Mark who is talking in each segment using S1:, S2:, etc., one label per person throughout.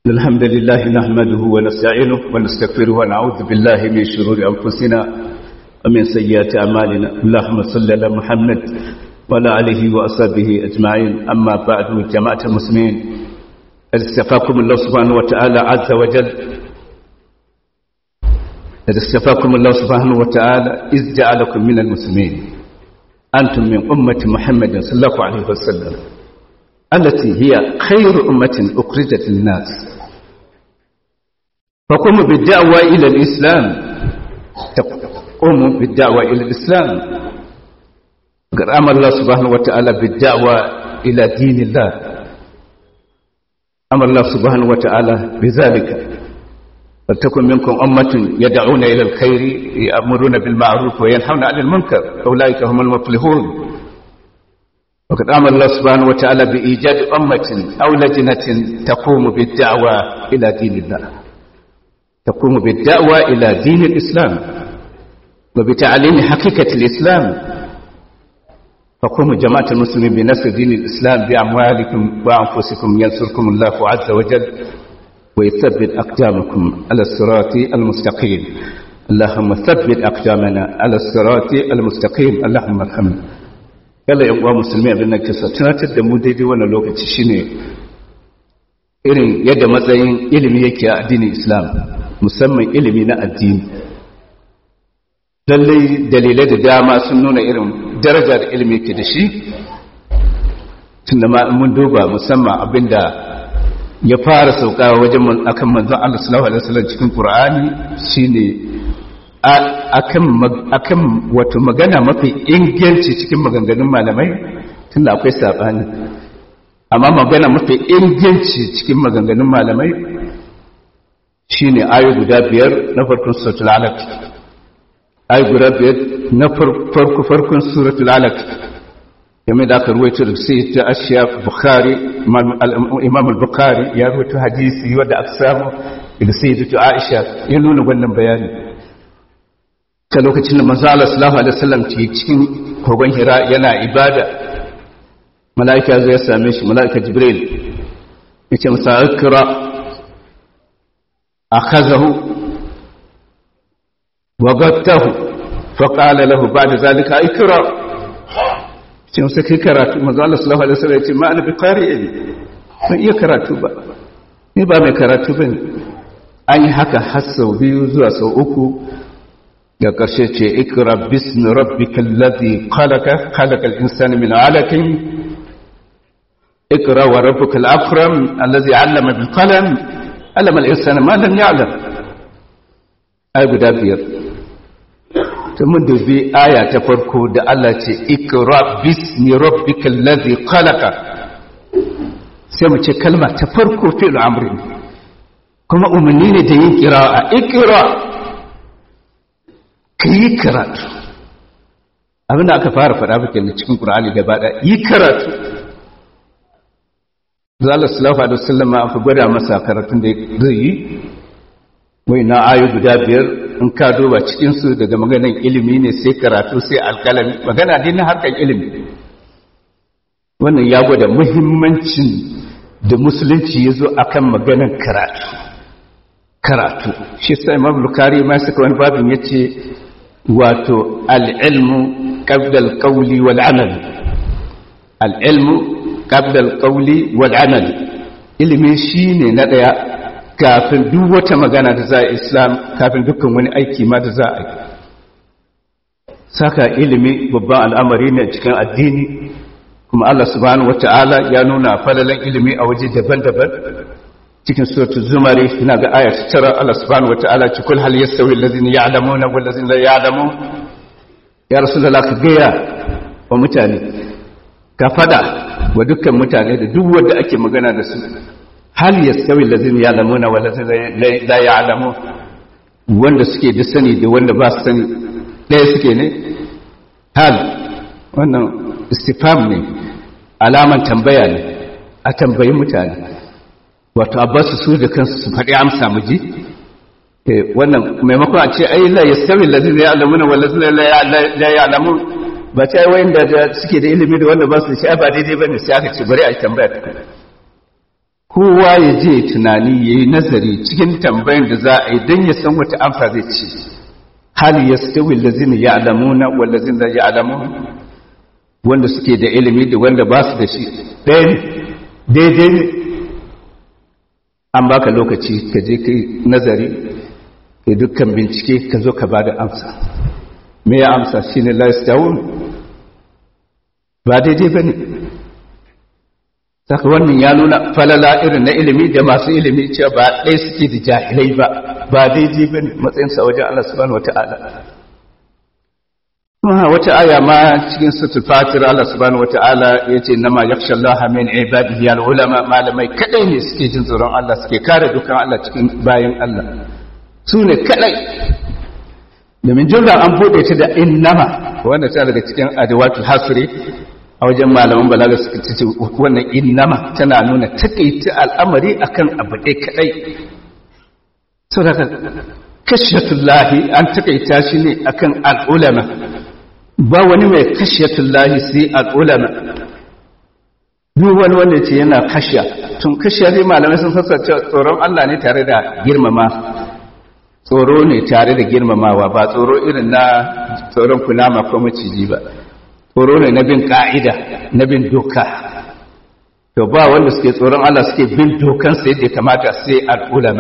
S1: الحمد لله نحمده ونستعينه ونستغفره ونعوذ بالله من شرور أنفسنا ومن سيئات أعمالنا اللهم صل على محمد وعلى آله وأصحابه أجمعين أما بعد جماعة المسلمين استفاكم الله سبحانه وتعالى عز وجل استفاكم الله سبحانه وتعالى إذ جعلكم من المسلمين أنتم من أمة محمد صلى الله عليه وسلم التي هي خير أمة أخرجت للناس فقوموا بالدعوة إلى الإسلام قوموا بالدعوة إلى الإسلام قد أمر الله سبحانه وتعالى بالدعوة إلى دين الله أمر الله سبحانه وتعالى بذلك فلتكن منكم أمة يدعون إلى الخير يأمرون بالمعروف وينحون عن المنكر أولئك هم المفلحون وقد أمر الله سبحانه وتعالى بإيجاد أمة أو لجنة تقوم بالدعوة إلى دين الله تقوم بالدعوة إلى دين الإسلام وبتعليم حقيقة الإسلام فقوموا جماعة المسلمين بنصر دين الإسلام بأموالكم وأنفسكم ينصركم الله عز وجل ويثبت أقدامكم على الصراط المستقيم اللهم ثبت أقدامنا على الصراط المستقيم اللهم ارحمنا yalla yan uwa musulmi abin da ke sa tunatar da mu daidai wannan lokaci shine irin yadda matsayin ilimi yake a addinin Islam musamman ilimi na addini lallai dalilai da dama sun nuna irin daraja da ilimi yake da shi tunda ma mun duba musamman abinda ya fara sauka wajen akan manzon Allah sallallahu alaihi wasallam cikin Qur'ani shine akan wato magana mafi inganci cikin maganganun malamai tunda akwai sabani amma magana mafi inganci cikin maganganun malamai shine ayu guda biyar na farkon suratul alaq ayu guda biyar na farko farkon suratul alaq game da aka ruwaito da sai ta ashiya bukhari imam al-bukhari ya ruwaito hadisi wanda aka samu da sai ta aisha ya nuna wannan bayani ta lokacin da manzo Allah sallallahu alaihi wasallam ke cikin kogon Hira yana ibada malaika zai ya same shi malaika Jibril yace masa ikra akhazahu wa gattahu fa qala lahu ba'da zalika ikra ce masa kai karatu manzo Allah sallallahu alaihi wasallam yace ma ana bi qari'in ban iya karatu ba ni ba mai karatu bane an yi haka har sau biyu zuwa sau uku ga ƙarshe ce ikra bismi rabbikal ladhi khalaqa khalaqal insana min 'alaqin ikra wa rabbukal akram alladhi 'allama bil qalam 'allama al insana ma lam ya'lam ay guda biyar to mun dubi aya ta farko da Allah ce ikra bismi rabbikal ladhi khalaqa sai mu ce kalma ta farko fi'l amri kuma umarni ne da yin qira'a ikra ka yi karatu abinda aka fara faɗa ba kenan cikin ƙur'ani gaba ɗaya yi karatu zalla sallallahu alaihi wasallam an fi gwada masa karatun da zai yi wai na ayu guda biyar in ka duba cikin su daga maganan ilimi ne sai karatu sai alƙalami magana dai na harkar ilimi wannan ya gwada muhimmancin da musulunci ya zo akan maganan karatu karatu shi sai imam bukari ma suka wani babin yace wato al'ilmu ƙabdal ƙauli wal'amal al'ilmu ƙabdal ƙauli wal'amal ilimi shi ne na ɗaya kafin duk wata magana da za a islam kafin dukkan wani aiki ma da za a yi saka ilimi babban al'amari ne cikin addini kuma Allah subhanahu wata'ala ya nuna falalan ilimi a waje daban-daban cikin suratul zumari ina ga aya ta tara Allah subhanahu wataala ce kul hal yastawi allazina ya'lamuna wal ladzina la ya'lamun ya rasulullah ka gaya wa mutane ka fada wa dukkan mutane da duk wanda ake magana da su hal yastawi allazina ya'lamuna wal ladzina la ya'lamun wanda suke da sani da wanda ba su sani ɗaya suke ne hal wannan istifham ne alaman tambaya ne a tambayi mutane wato abbasu su da kansu su faɗi amsa mu ji wannan maimakon a ce ai la yastawi allazina ya'lamuna wal ladzina la ya'lamun ba ta yi wayanda da suke da ilimi da wanda ba su da shi ba daidai bane sai aka ce bari a tambaya ta kowa ya je tunani ya yi nazari cikin tambayin da za a yi don ya san wata amsa zai ce hali ya stawi lazina ya alamuna wallazina ya alamun wanda suke da ilimi da wanda ba su da shi ɗaya ne daidai ne an baka lokaci ka je kai nazari ka dukkan bincike ka zo ka ba da amsa me ya amsa shi ne laistawun ba daidai ba ne saka wannan ya nuna falala irin na ilimi da masu ilimi cewa ba ɗaya suke da jahilai ba ba daidai ba ne matsayinsa wajen Allah subhanahu wata'ala kuma wata aya ma cikin sutul fatir Allah subhanahu wata'ala ya ce nama yakhsha Allah min ibadihi al ulama malamai kadai ne suke jin tsoron Allah suke kare dukan Allah cikin bayan Allah su ne kadai domin jumla an bude ta da innama wanda ta daga cikin adawatul hasri a wajen malaman balaga suka ce wannan innama tana nuna takaita al'amari akan abu ɗaya kadai so daga kashiyatullahi an takaita shi ne akan al'ulama ba wani mai kashiyatullahi sai al'ulama duk wani wanda ce yana kashiya tun kashiya ne malamai sun sassa tsoron Allah ne tare da girmama tsoro ne tare da girmamawa ba tsoro irin na tsoron kunama ko maciji ba tsoro ne na bin ka'ida na bin doka to ba wanda suke tsoron Allah suke bin dokansa yadda kamata sai al'ulama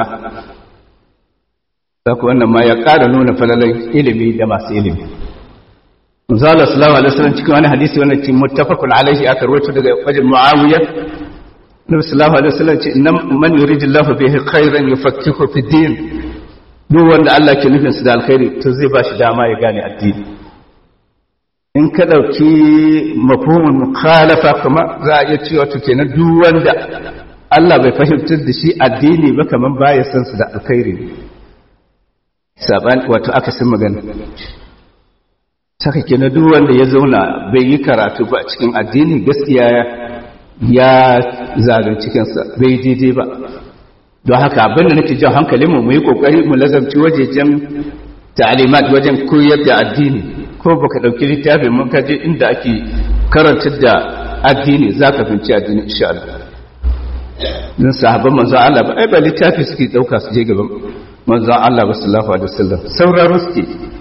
S1: saka wannan ma ya ƙara nuna falalan ilimi da masu ilimi Manzala sallallahu alaihi wasallam cikin wani hadisi wannan ce muttafaqun alaihi aka rawaito daga wajen Muawiya Nabi sallallahu alaihi wasallam ce inna man yuridillahu bihi khairan yufakkihu fi din duk wanda Allah ke nufin su da alkhairi to zai ba shi dama ya gane addini in ka dauki mafhumul mukhalafa kuma za a iya cewa to kenan duk wanda Allah bai fahimtar da shi addini ba kaman baya san su da alkhairi saban wato akasin magana saka kenan duk wanda ya zauna bai yi karatu ba cikin addini gaskiya ya zalunci kansa bai daidai ba don haka abinda nake jan hankalinmu mu yi kokari mu lazamci wajejen ta'alimat wajen koyar da addini ko baka dauki littafin mun kaje inda ake karantar da addini zaka finci addini insha Allah dan sahabban manzon Allah ba ai ba littafi suke dauka su je gaban manzon Allah sallallahu alaihi wasallam sauraro suke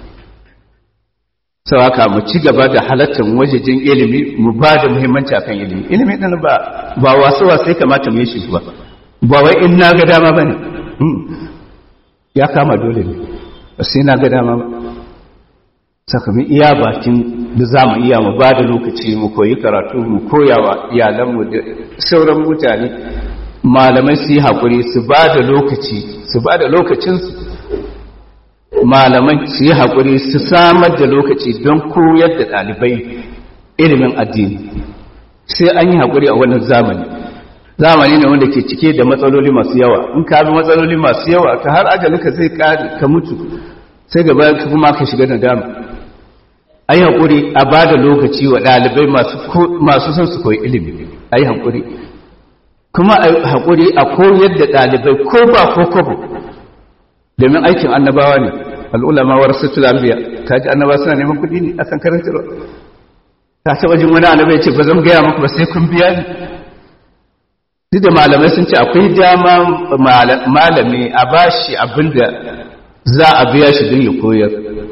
S1: sau haka mu ci gaba da halattar wajejen ilimi mu ba da muhimmanci akan ilimi ilimi ɗin ba ba wasu wasu ya kamata mu yi shi ba ba wai in na ga dama ba ne ya kama dole ne ba sai na ga dama ba saka mu iya bakin da za mu iya mu ba da lokaci mu koyi karatu mu koya wa iyalanmu da sauran mutane malamai su yi haƙuri su ba da lokaci su ba da lokacinsu malaman su yi haƙuri su samar da lokaci don koyar da ɗalibai ilimin addini sai an yi haƙuri a wannan zamani zamani ne wanda ke cike da matsaloli masu yawa in ka bi matsaloli masu yawa ka har ajalinka zai ƙari ka mutu sai gaba ka kuma ka shiga da dama a yi haƙuri a ba da lokaci wa ɗalibai masu son su koyi ilimi a yi haƙuri kuma a yi haƙuri a koyar da ɗalibai ko ba ko kwabo domin aikin annabawa ne al'ulama wa rasul anbiya ta ji annabawa suna neman kuɗi ne akan karantarwa ta taɓa jin wani annabai ce ba zan gaya muku ba sai kun biya ni duk da malamai sun ce akwai dama malami a bashi abinda za a biya shi don ya koyar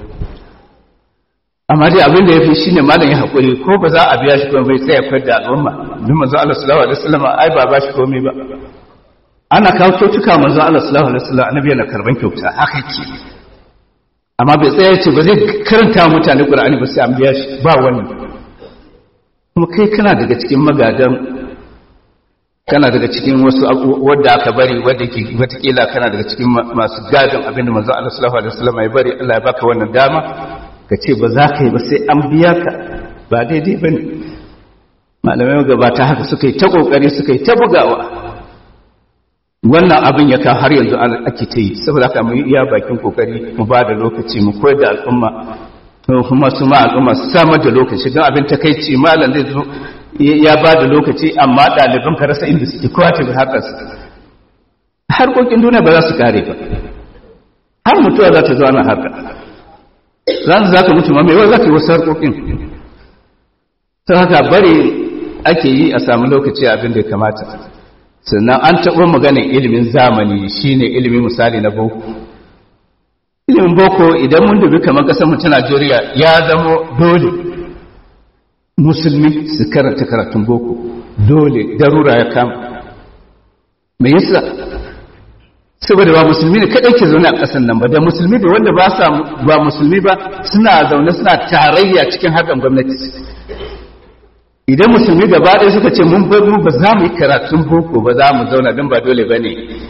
S1: amma dai abin da ya fi shi ne malam ya haƙuri ko ba za a biya shi kuma bai tsaye kwar da al'umma duk manzo Allah sallallahu alaihi wasallam ai ba ba shi komai ba ana kawo kyautuka manzo Allah sallallahu alaihi wasallam annabi yana karban kyauta haka yake amma bai tsaya ce ba zai karanta mutane Qur'ani ba sai an biya shi ba wani kuma kai kana daga cikin magadan kana daga cikin wasu wadda aka bari wadda ke watakila kana daga cikin masu gadon abinda manzo Allah sallallahu alaihi wasallam ya bari Allah ya baka wannan dama ka ce ba za ka yi ba sai an biya ka ba daidai bane malamai gabata haka suka yi ta kokari suka yi ta bugawa wannan abin ya kan har yanzu ake ta yi saboda haka mu yi iya bakin kokari mu ba da lokaci mu koyar da al'umma kuma su ma al'umma su samar da lokaci don abin takaici malam zai zo ya ba da lokaci amma ɗaliban ka rasa inda suke kowa ta harkarsa harkokin duniya ba za su kare ba har mutuwa za ta zo ana harka za su za ka mutu ma mai za ka yi wasu harkokin ta haka bari ake yi a samu lokaci abin da ya kamata sannan an taɓa maganin ilimin zamani shine ilimin misali na boko ilimin boko idan mun dubi kamar ƙasar mu ta Najeriya ya zama dole musulmi su karanta karatun boko dole darura ya kama me yasa saboda ba musulmi ne kadai ke zaune a ƙasar nan ba da musulmi da wanda ba sa ba musulmi ba suna zaune suna tarayya cikin hakan gwamnati idan musulmi gaba ɗaya suka ce mun bar mu ba za mu yi karatun boko ba za mu zauna don ba dole ba ne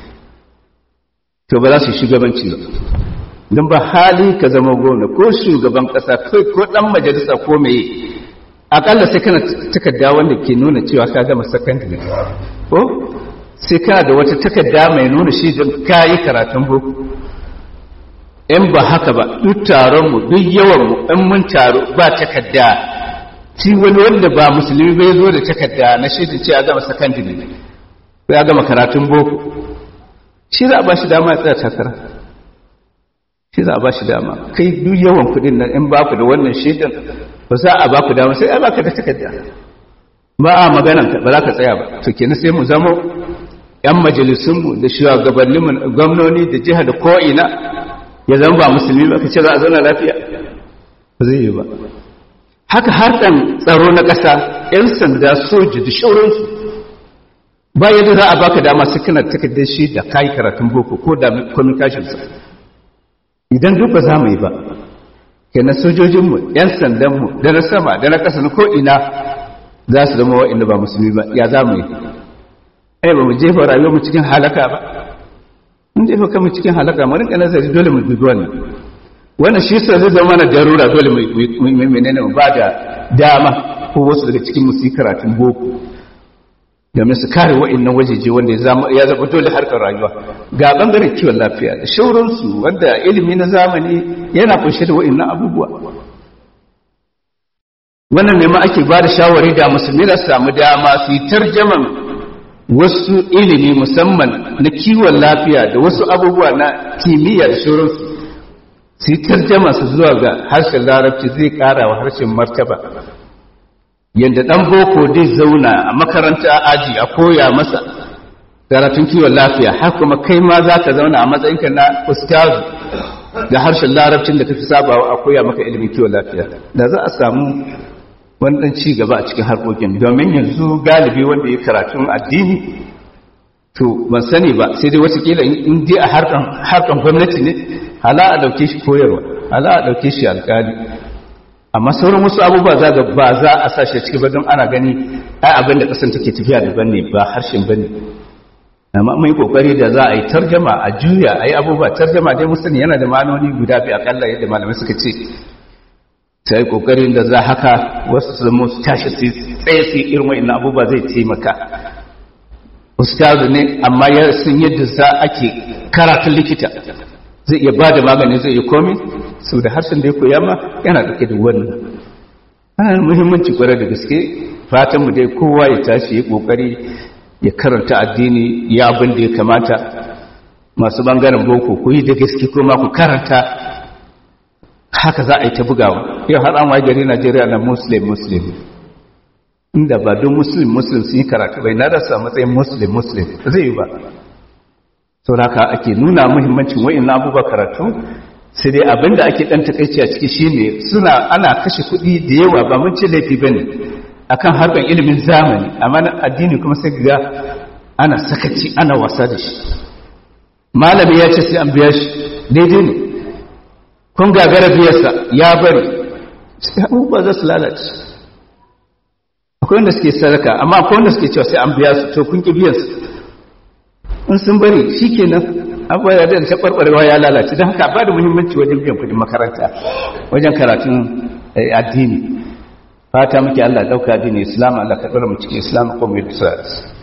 S1: to ba za su yi shugabanci ba don ba hali ka zama gwamna ko shugaban ƙasa kai ko ɗan majalisa ko meye akalla sai kana takarda wanda ke nuna cewa ka gama sakandare ko sai kana da wata takarda mai nuna shi don ka yi karatun boko in ba haka ba duk taronmu duk yawanmu in mun taro ba takarda shi wani wanda ba musulmi bai zo da takarda na shaidin ce ya gama sakandare ko ya gama karatun boko shi za a ba shi dama ya tsaya takara shi za a ba shi dama kai duk yawan kudin nan in ba ku da wannan shaidan ba za a ba ku dama sai a baka da takarda ba a maganan ba za ka tsaya ba to kenan sai mu zama yan majalisunmu da shugabanninmu gwamnoni da jiha da ko'ina ya zama ba musulmi ba ka ce za a zauna lafiya ba zai yi ba haka harkan tsaro na ƙasa 'yan sanda soji da shauransu ba yadda za a baka dama su kana takardar shi da kayi karatun boko ko da communicationsa idan duk ba za mu yi ba kenan sojojinmu 'yan sandanmu da na sama da na ƙasa na ko'ina za su zama wa'inda ba musulmi ba ya za mu yi ai ba mu jefa rayuwarmu cikin halaka ba mun jefa kanmu cikin halaka mu rinka nazari dole mu dubi wannan wannan shi sa zai zama na darura dole mu menene mu ba da dama ko wasu daga cikin musu karatun boko domin su kare wa'annan wajeje wanda ya zama dole harkar rayuwa ga bangaren kiwon lafiya da shauransu wanda ilimi na zamani yana kunshe da wa'annan abubuwa wannan ne ma ake ba da shawari da musulmi na samu dama su yi tarjaman wasu ilimi musamman na kiwon lafiya da wasu abubuwa na kimiyya da shauransu su yi tarjama su zuwa ga harshen larabci zai kara wa harshen martaba yadda ɗan boko zai zauna a makaranta aji a koya masa karatun kiwon lafiya har kuma kai ma za ka zauna a matsayinka na ustazu da harshen larabcin da ka fi sabawa a koya maka ilimin kiwon lafiya da za a samu wani ɗan ci gaba a cikin harkokin domin yanzu galibi wanda ya karatun addini to ban sani ba sai dai watakila in dai a harkan gwamnati ne hala a ɗauke shi koyarwa hala a ɗauke shi alƙali amma sauran wasu abubuwa za ga ba za a sashe ciki ba don ana gani ai abin da ƙasar take tafiya daban ne ba harshen ba ne amma mai kokari da za a yi tarjama a juya a yi abubuwa tarjama dai musani yana da ma'anoni guda biyu akalla yadda malamai suka ce ta yi kokarin da za haka wasu su zama su tashi su tsaye su irin wa'in abubuwa zai taimaka ustazu ne amma ya sun yadda za ake karatun likita zai iya ba da magani zai iya komi sau da harshen da ya koya ma yana ɗauke da wannan ana muhimmanci kwarar da gaske fatanmu dai kowa ya tashi ya kokari ya karanta addini ya abin da ya kamata masu bangaren boko ku yi da gaske kuma ku karanta haka za a yi ta bugawa yau har an waye gari najeriya na muslim muslim inda ba don muslim muslim sun yi karatu bai na rasa matsayin muslim muslim zai yi ba sau haka ake nuna muhimmancin wa'in abubuwa karatu sai dai abinda ake dan takaici a ciki shine suna ana kashe kuɗi da yawa ba mun ce laifi bane akan harkar ilimin zamani amma na addini kuma sai ga ana sakaci ana wasa da shi malami ya ce sai an biya shi daidai ne kun gagara biyarsa ya bari sai abubuwa za su lalace akwai wanda suke sadaka amma akwai wanda suke cewa sai an biya su to kun ki biyan su in sun bari shikenan abubuwa da ta barbarewa ya lalace don haka ba da muhimmanci wajen biyan kudin makaranta wajen karatun addini fata muke Allah dauka addini islam Allah ka dora mu cikin islam ko mu yi